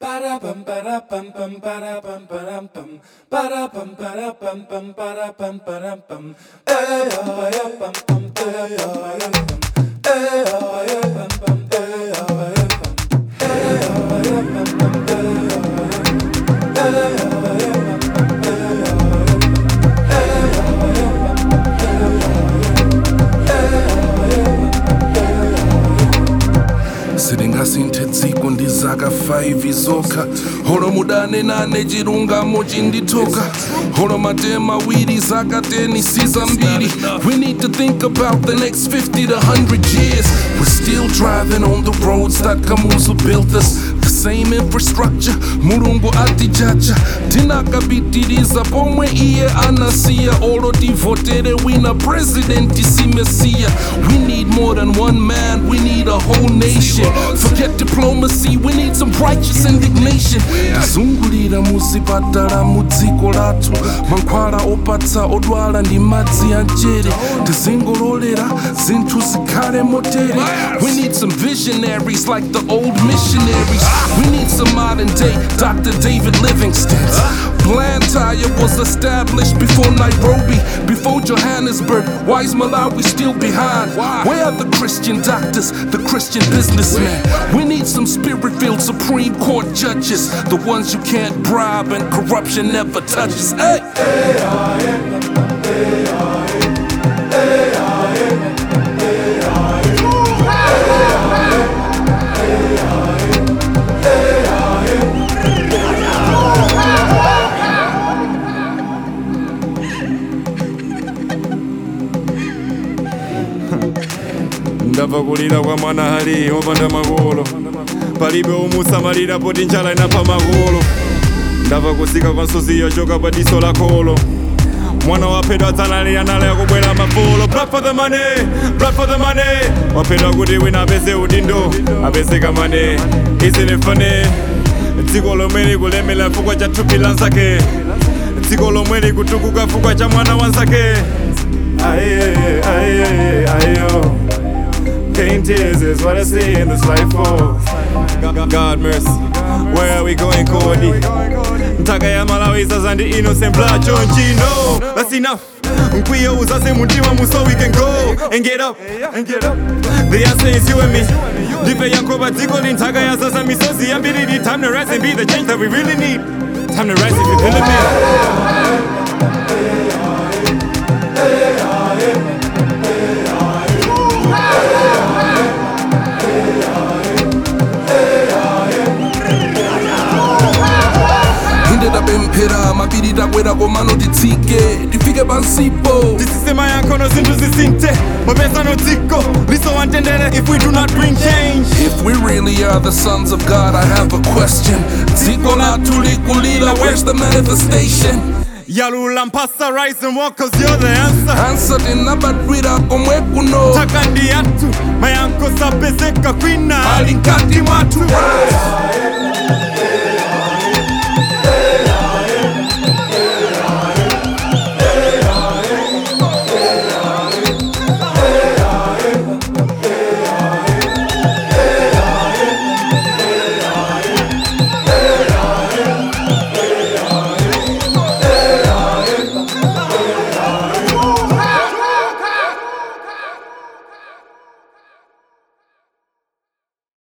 Ba-da-bum, ba-da-bum, bum, ba-da-bum, ba-dum-bum. Ba-da-bum, ba-da-bum, bum, ba-da-bum, ba-dum-bum. Eh, ah, ba-da-bum, bum, ba-da-bum, ba-dum-bum. Eh, ah, ba-da-bum, bum, ba-da-bum, ba-dum-bum. Eh, ah, ba-da-bum, bum, ba-da-bum, ba-dum-bum. Eh, ah, ba-da-bum, bum, ba-da-bum. siringasinthe dziko ndizaka 5 zokha holo mudane nane chilungamo chindithoka holo matema awiri zaka 10 sizambiri we need to think about the next 50 to 100 years we're still driving on the roads that kamuzu built us the same infrastructure mulungu atijaja tinakapitiriza pomwe iye anasiya olo tivotere wina president simesiya we need more than one man we need a whole nation forget diplomacy we need some righteous indignation tazungulira muzipatala mu dziko lathu mankhwala opatsa odwala ndi madzi a mchere tizingololera zinthu zikhale motere we need some visionaries like the old missionaries we need some modern day dr david livingston blantyre was established before nairobi before johannesburg why is malawi still behind where are the christian doctors the christian businessmen we need some spirit-filled supreme court judges the ones you can't bribe and corruption never touches hey ndabva kulira kwa mwana hali wopanda makolo palibe umusamalira poti njala inapha makolo ndabva kusika kwa nsuzi yochoka pa diso la kholo mwana waphedwa adzanalira nala yakubwera mafolo blood for the money blood for the money waphedwa kuti wina apeze udindo apezeka mane isn't it funny dziko lomwe likulemera chifukwa cha thupi la nzake dziko lomwe likutukuka chifukwa cha mwana wa nzake aye aye ayo Pain tears is what I see in this life for. God, God mercy. Where are we going, Cody? Ntaka ya Malawi sasa ndi innocent blood chonchino. That's enough. Mkwiyo uzase mutima mu so we can go and get up and get up. The answer is you and me. Ndife yankoba dziko ndi nthaka ya sasa misozi yambiri di time to rise and be the change that we really need. Time to rise if you feel me. inde tapemphera mapiri takwera komano titsike tifike pansipo tisisema yankhono zinthu zisinthe mapesano dziko liso wantendere if we do not bring change If we really are the sons of God, I have a question. Dziko lathu likulira, where's the manifestation? yalula mphasa rise and walk cause you're the answer Answer tinabadwira komwe kuno taka ndi yathu mayankho sapezeka kwina ali nkati mwathu